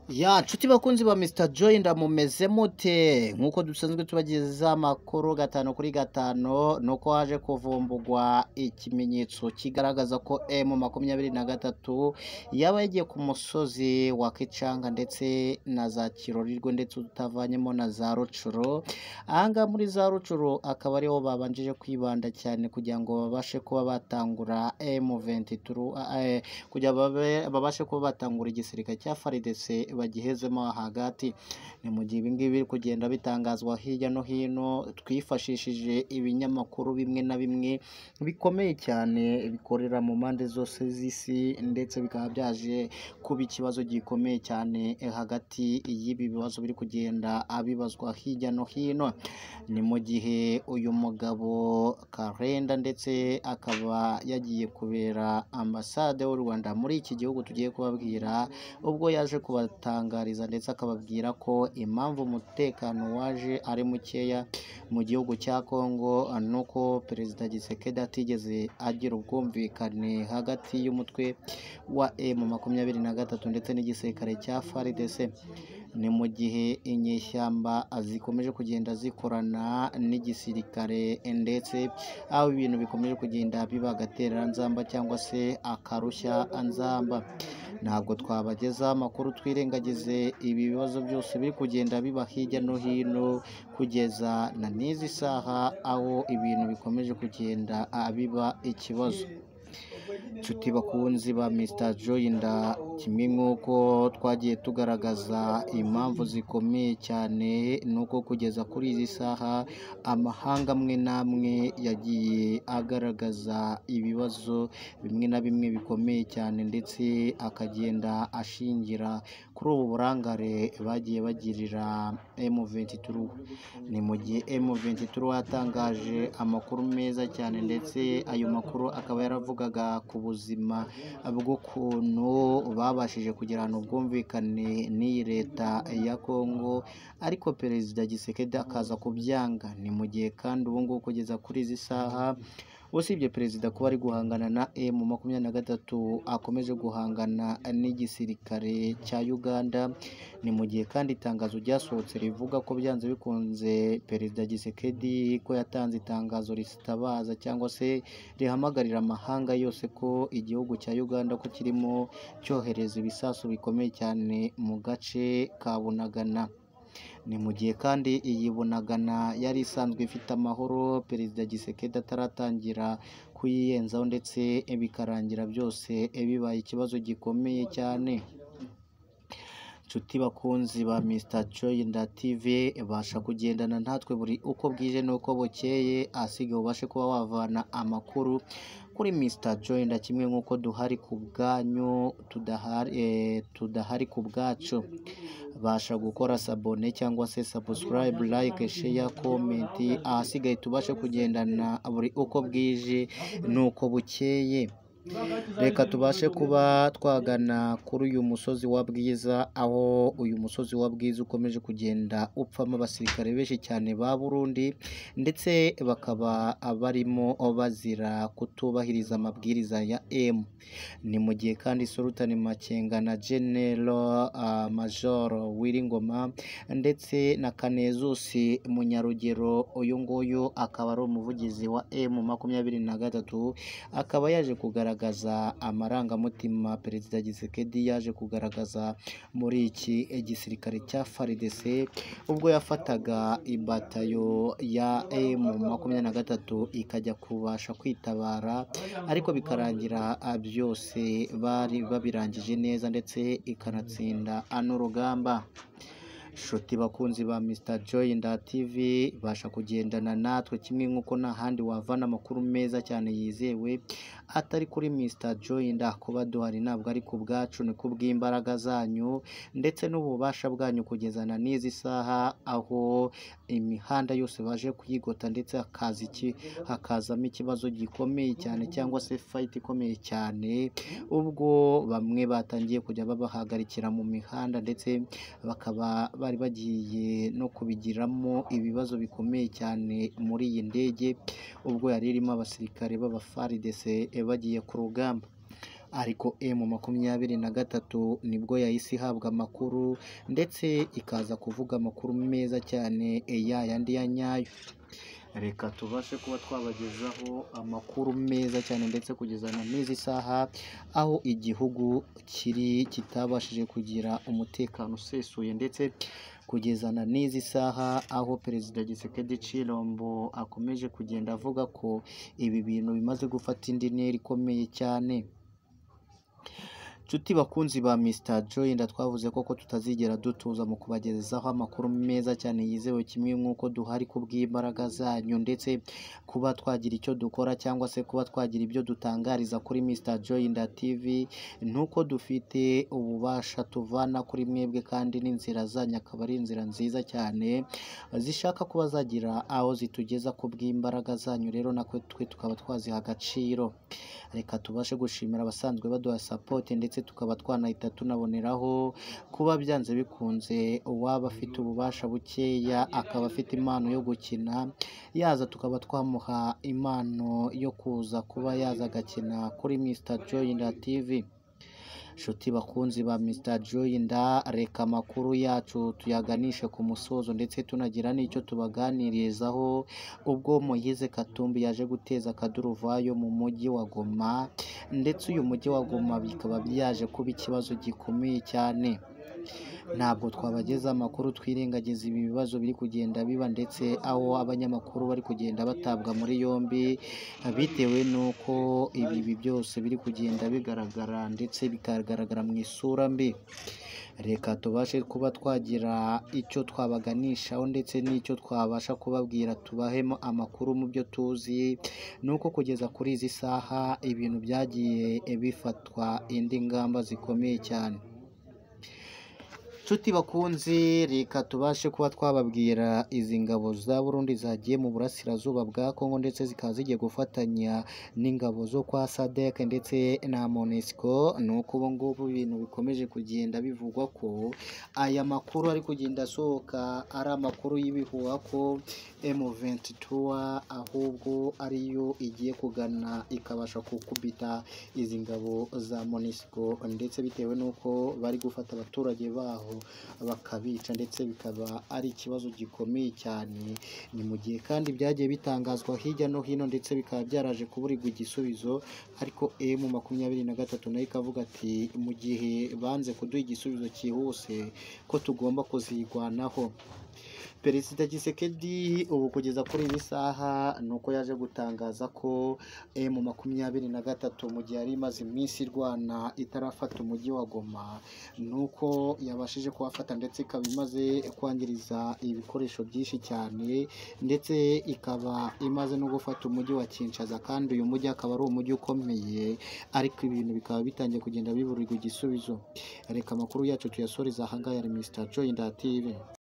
Ya nshuti bakunzi ba Mr Joy ndamumeze mute nk'uko dusanzwe tubageza amakuru gatanu kuri gatanu ni uko haje kuvumbugwa ikimenyetso kigaragaza ko M makumyabiri na gatatu yaba yagiye ku musozi wa Kicanga ndetse na za Kirorirwe ndetse utavanyemo na za Rucuro ahangaha muri za Rucuro akaba ariho babanjije kwibanda cyane kugira ngo babashe kuba batangura M23 eh, kugira babe- babashe kuba batangura igisirikare cya FARDC bagihezemo hagati ni mu gihe ibingibi biri kugenda bitangazwa hirya no hino twifashishije ibinyamakuru bimwe na bimwe bikomeye cyane bikorera mu mpande zose z'isi ndetse bikaba byaje kuba ikibazo gikomeye cyane eh, hagati y'ibi bibazo biri kugenda abibazwa hirya no hino ni mu gihe uyu mugabo karenda ndetse akaba yagiye kubera ambasade y'u Rwanda muri iki gihugu tugiye kubabwira ubwo yaje kubatangariza ndetse akababwira ko impamvu umutekano waje ari mukeya mu gihugu cya Kongo nuko perezida Gisekedi atigeze agira ubwumvikane hagati y'umutwe wa M makumyabiri na gatatu ndetse n'igisirikare cya FARDC ni mu gihe inyeshyamba zikomeje kugenda zikorana n'igisirikare ndetse aho ibintu bikomeje kugenda biba agatereranzamba cyangwa se akarushya nzamba ntabwo twabagezaho amakuru twirengagize ibi bibazo byose biri kugenda biba hirya no hino kugeza na n'izi saha aho ibintu bikomeje kugenda ah, biba ikibazo nshuti bakunzi ba Mr Joyinda kimwe nk'uko twagiye tugaragaza impamvu zikomeye cyane ni uko kugeza kuri izi saha amahanga amwe n'amwe yagiye agaragaza ibibazo bimwe na bimwe bikomeye cyane ndetse akagenda ashingira kuri ubu burangare bagiye bagirira M23 ni mu gihe M23 yatangaje amakuru meza cyane ndetse ayo makuru akaba yaravugaga ku buzima bw'ukuntu babashije kugirana ubwumvikane n'iyi leta ya Kongo ariko perezida Gisekedi akaza kubyanga ni mu gihe kandi ubu ngubu kugeza kuri izi saha usibye perezida kuba ari guhangana na M makumyabiri na gatatu akomeje guhangana n'igisirikare cya Uganda ni mu gihe kandi itangazo ryasohotse rivuga ko byanze bikunze perezida Gisekedi ko yatanze itangazo risitabaza cyangwa se rihamagarira amahanga yose ko igihugu cya Uganda ko kirimo cyohereza ibisasu bikomeye cyane mu gace ka Bunagana ni mu gihe kandi iyi bunagana yari isanzwe ifite amahoro perezida gisekedi ataratangira kuyiyenzaho ndetse bikarangira byose bibaye ikibazo gikomeye cyane nshuti bakunzi ba Mr Joyinda TV basha kugendana natwe buri uko bwije n'uko bukeye asigaye ubashe kuba wavana amakuru kuri Mr Joyinda kimwe nk'uko duhari ku bwanyu tudahari, eh, tudahari ku bwacu basha gukora sabone cyangwa se subscribe like share comment ahasigaye tubashe kugendana buri uko bwije nuko bukeye reka tubashe kuba twagana kuri uyu musozi wa bwiza aho uyu musozi wa bwiza ukomeje kugenda upfamo abasirikare benshi cyane ba burundi ndetse bakaba barimo bazira kutubahiriza amabwiriza ya emu ni mu gihe kandi Sultan Makenga na General uh, Major Wiringoma ndetse na Kanezus Munyarugero uyu nguyu akaba ari umuvugizi wa M makumyabiri na gatatu akaba yaje kugaragaza amarangamutima Perezida Gisekedi yaje kugaragaza muri iki gisirikare cya FARDC ubwo yafataga ibatayo ya M makumyabiri na gatatu ikajya kubasha kwitabara ariko bikarangira ah, byose bari babirangije neza ndetse ikanatsinda ano rugamba nshuti bakunzi ba Mr Joyinda TV basha kugendana natwe kimwe nk'uko nta handi wavana amakuru meza cyane yizewe atari kuri Mr Joyinda kuba duhari ntabwo ari ku bwacu ni ku bw'imbaraga zanyu ndetse n'ububasha bwanyu kugezana n'izi saha aho imihanda yose baje kuyigota ndetse hakaza iki hakazamo ikibazo gikomeye cyane cyangwa se fight ikomeye cyane ubwo bamwe batangiye kujya babahagarikira mu mihanda ndetse bakaba bari bagiye no kubigiramo ibibazo bikomeye cyane muri iyi ndege ubwo yari irimo abasirikare b'abafaridese bagiye ku rugamba ariko emu makumyabiri na gatatu nibwo yahise ihabwa amakuru ndetse ikaza kuvuga amakuru meza cyane ya yandi ya nyayo reka tubashe kuba twabagezaho amakuru meza cyane ndetse kugeza na n'izi saha aho igihugu kiri kitabashije kugira umutekano usesuye ndetse kugeza na n'izi saha aho perezida Gisekedi Cirombo akomeje kugenda avuga ko ibi bintu bimaze gufata indi ntera ikomeye cyane Nshuti bakunzi ba Mr. Joy nda twavuze koko tutazigera dutuza mu kubagezaho amakuru meza cyane yizewe kimwe nk'uko duhari ku bw'imbaraga zanyu ndetse kuba twagira icyo dukora cyangwa se kuba twagira ibyo dutangariza kuri Mr. Joy nda TV nuko dufite ububasha tuvana kuri mwebwe kandi n'inzira zanyu akaba ari inzira nziza cyane zishaka kuba zagira aho zitugeza ku bw'imbaraga zanyu rero natwe twe tukaba twaziha agaciro reka tubashe gushimira abasanzwe baduha sapoti ndetse tukaba twanahita tunaboneraho kuba byanze bikunze uwaba afite ububasha bukeya akaba afite impano yo gukina yaza tukaba twamuha impano yo kuza kuba yaza agakina kuri Mr. Joy na TV nshuti bakunzi ba Mr. Joy nda reka amakuru yacu tuyaganishe ku musozo ndetse tunagira n'icyo tubaganirizaho ubwo Moyize Katumbi yaje guteza akaduruvayo mu mujyi wa Goma ndetse uyu mujyi wa Goma bikaba byaje kuba ikibazo gikomeye cyane ntabwo twabageza amakuru twirengagiza ibi bibazo biri kugenda biba ndetse aho abanyamakuru bari kugenda batabwa muri yombi bitewe n'uko ibi byose biri kugenda bigaragara ndetse bikagaragara mu isura mbi reka tubashe kuba twagira icyo twabaganishaho ndetse n'icyo twabasha kubabwira tubahemo amakuru mu byo tuzi ni uko kugeza kuri izi saha ibintu byagiye bifatwa indi ngamba zikomeye cyane nshuti bakunzi reka tubashe kuba twababwira izi ngabo za Burundi zagiye mu burasirazuba bwa Kongo ndetse zikaba zigiye gufatanya n'ingabo zo kwa SADC ndetse na MONUSCO nuko ubu ngubu ibintu bikomeje kugenda bivugwa ko aya makuru ari kugenda asohoka ari amakuru y'ibihuha ko M23 ahubwo ariyo igiye kugana ikabasha gukubita izi ngabo za MONUSCO ndetse bitewe n'uko bari gufata abaturage baho bakabica ndetse bikaba ari ikibazo gikomeye cyane ni mu gihe kandi byagiye bitangazwa hirya no hino ndetse bikaba byaraje kuburirwa igisubizo ariko emu makumyabiri na gatatu nayo ikavuga ati mu gihe banze kuduha igisubizo cyihuse ko tugomba kuzirwanaho perezida gisekedi ubu kugeza kuri iyi saha ni uko yaje gutangaza ko emu makumyabiri na gatatu mu gihe yari imaze iminsi irwana itarafata umujyi wa goma ni uko yabashije kuhafata ndetse ikaba imaze kwangiriza ibikoresho byinshi cyane ndetse ikaba imaze no gufata umujyi wa Kinshasa kandi uyu mujyi akaba ari umujyi ukomeye ariko ibintu bikaba bitangiye kugenda biburirwa igisubizo reka amakuru yacu tuyasoreze ahangaha ya Mr. Joy Ndatire